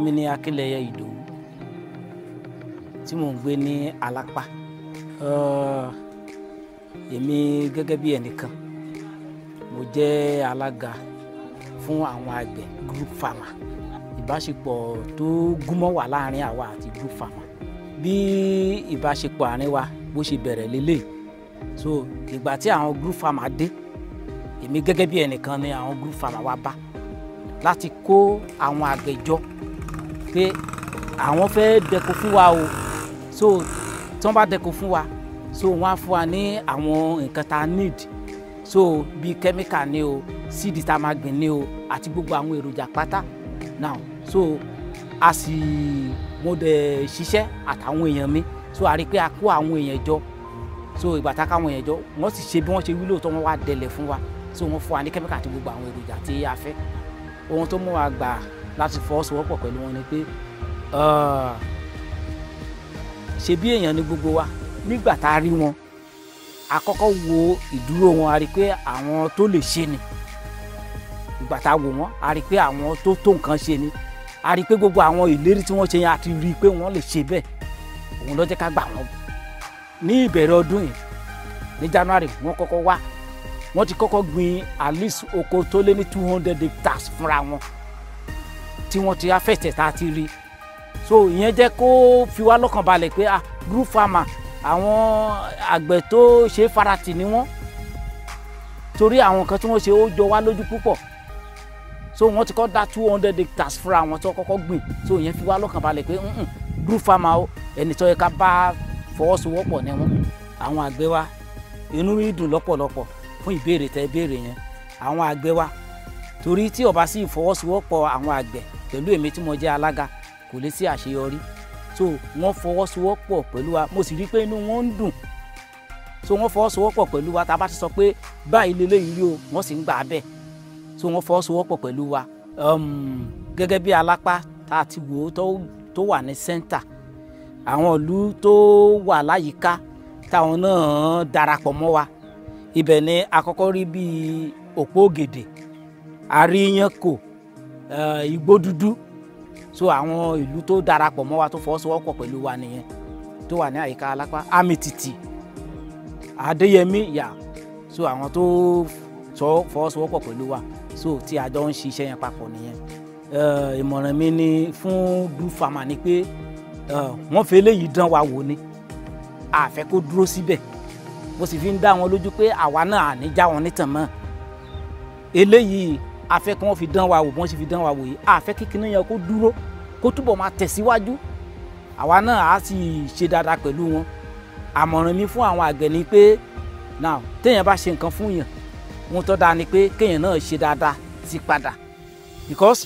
mi ni akínlẹyẹ ìdòwú tí mò ń gbé ní alápá Uh, èmi gẹ́gẹ́ bí ẹnìkan mo jẹ́ alága fún àwọn àgbẹ̀ group farmer ìbáṣepọ̀ tó gúnmọ́ wà láàrin àwa àti group farmer bí ìbáṣepọ̀ àárín wa bó ṣe bẹ̀rẹ̀ lélẹ̀ so ìgbà tí àwọn group farmer dé èmi gẹ́gẹ́ bí ẹnìkan ni àwọn group farmer wa bá láti kó àwọn àgbẹ̀ jọ pé àwọn fẹ́ dẹko fún wa o so tí wọ́n bá dẹko fún wa so wọ́n á fún wa ní àwọn nǹkan tá a need so bíi chemical ni o síìdì tá a máa gbìn ni o àti gbogbo àwọn èròjà pátá now so a sì mo dẹ̀ ṣiṣẹ́ àtàwọn èèyàn mi so a rí i pé a kó àwọn èèyàn jọ so ìgbà tá a ká àwọn èèyàn jọ wọ́n sì ṣe bí wọ́n ṣe wí lóòótọ́ wọ́n wá dẹlẹ̀ fún wa so wọ́n fún wa ní chemical àti gbogbo àwọn èròjà tí a fẹ́ ohun tó mú wa gbà láti fọwọ́sowọ́pọ̀ pẹ̀lú wọn ni pé ṣe bí èèyàn ni gbogbo wa nígbà tá a rí wọn a kọ́kọ́ wo ìdúró wọn a rí i pé àwọn tó lè ṣe ni ìgbà tá a wò wọ́n a rí i pé àwọn tó tó nǹkan ṣe ni a rí i pé gbogbo àwọn ìlérí tí wọ́n ṣe yẹn a ti rí i pé wọ́n lè ṣe bẹ́ẹ̀ òun ló jẹ́ ká gbà wọ́n ní ìbẹ̀rẹ̀ ọdún yìí ní January wọ́n kọ́kọ́ wá wọ́n ti kọ́kọ́ gbin at least oko tó lé ní two hundred hectares fúnra wọn tí wọ́n ti afẹ́tẹ̀ tá a ti rí so ìyẹn jẹ́ kó fi wá lọ́kàn balẹ̀ pé ah group farmer àwọn àgbẹ̀ tó ṣe é faratì ni wọ́n torí àwọn nǹkan tí wọ́n ṣe ó jọ wá lójú púpọ̀ so wọ́n ti kọ́ dá two hundred hectares fúnra wọn tó kọ́kọ́ gbìn so ìyẹn fi wá lọ́kàn balẹ̀ pé group farmer o ẹni tó yẹ ká bá fọwọ́sowọ́pọ̀ ni wọ́n àwọn àgbẹ̀ wa inú mi dùn lọ́pọ̀lọpọ̀ fún ìbéèrè tẹ ìbéèrè yẹn àwọn àgbẹ̀ wa torí tí ó bá sí ìfọwọ́sowọ́pọ̀ àwọn àgbẹ̀ pẹ̀lú èmi tí mo jẹ́ alága kò lè sí àṣeyọrí so wọ́n fọwọ́sowọ́pọ̀ pẹ̀lú wa mo sì rí i pé inú wọn ń dùn so wọ́n fọwọ́sowọ́pọ̀ pẹ̀lú wa tá a bá ti sọ pé báyìí lélẹ́yìí rí o wọ́n sì ń gbà á bẹ́ẹ̀ so wọ́n fọwọ́sowọ́pọ̀ pẹ̀lú wa gẹ́gẹ́ bí alápá tá a ti wò ó tó wà ní sẹ́ńtà àwọn ìlú tó wà láyìíká táwọn náà darapọ̀ mọ́ wa ibẹ̀ ni àkọ́kọ́ rí bíi òpó ògèdè àríyànkò igbó dúdú so àwọn ìlú tó darapọ̀ mọ́ wa tó fọwọ́sowọ́pọ̀ pẹ̀lú wa nìyẹn tó wà ní àyíká alápá amititi adéyẹmí yà so àwọn tó sọ fọwọ́sowọ́pọ̀ pẹ̀lú wa so tí a jọ ń ṣiṣẹ́ yẹn papọ̀ nìyẹn ìmọ̀ràn mi ni fún group farmer ni pé wọ́n fi eléyìí dán wa wò ni a fẹ́ kó dúró síbẹ̀ mo sì fi ń dá wọn lójú pé àwa náà à ní já wọn nítàn mọ́ eléyìí a fẹ́ kí wọ́n fi dán wa wò bí wọ́n sì fi dán wa wò yìí a fẹ́ kí kinní yẹn kó dúró kó túbọ̀ máa tẹ̀síwájú àwa náà á sì ṣe dáadáa pẹ̀lú wọn àmọ̀ràn mi fún àwọn àgbẹ̀ ni pé now téèyàn bá ṣe nǹkan fún yàn ohun tó dáa ni pé kéèyàn náà ṣe dáadáa sí padà because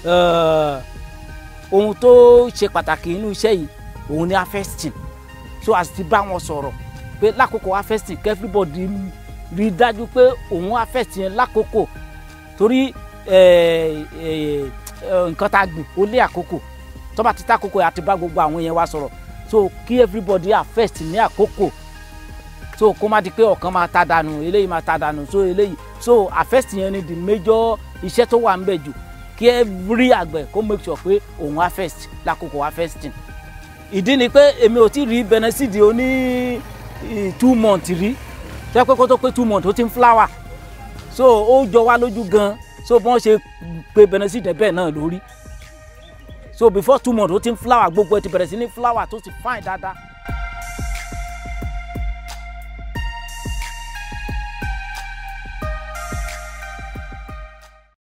ohun tó ṣe pàtàkì nínú iṣẹ́ yìí òun ni harvesting so as ti bá wọn sọ̀rọ̀ pé lákòókò harvesting kí everybody rí i dájú pé òun harvesting yẹn lákòókò torí nǹkan tá a gbìn ó lé àkókò tó bá ti tá àkókò àti bá gbogbo àwọn yẹn wá sọ̀rọ̀ so kí everybody harvest ní àkókò so kó má di pé ọ̀kan máa ta dànù eléyìí máa ta dànù so eléyìí so harvest yẹn ni the major iṣẹ́ tó wà ń bẹ̀ jù kí every àgbẹ̀ kó make sure pé òun harvest lákòókò harvesting ìdí ni pé èmi ò tí rí benecid oní two months rí jẹ́ pé kó tó pé two months ó ti ń flower so ó jọ wá lójú gan so bí wọ́n ṣe pé benecid bẹ́ẹ̀ náà lórí so before two months ó ti ń flower gbogbo ẹ ti bẹ̀rẹ̀ sí ní flower tó ti fine dáadáa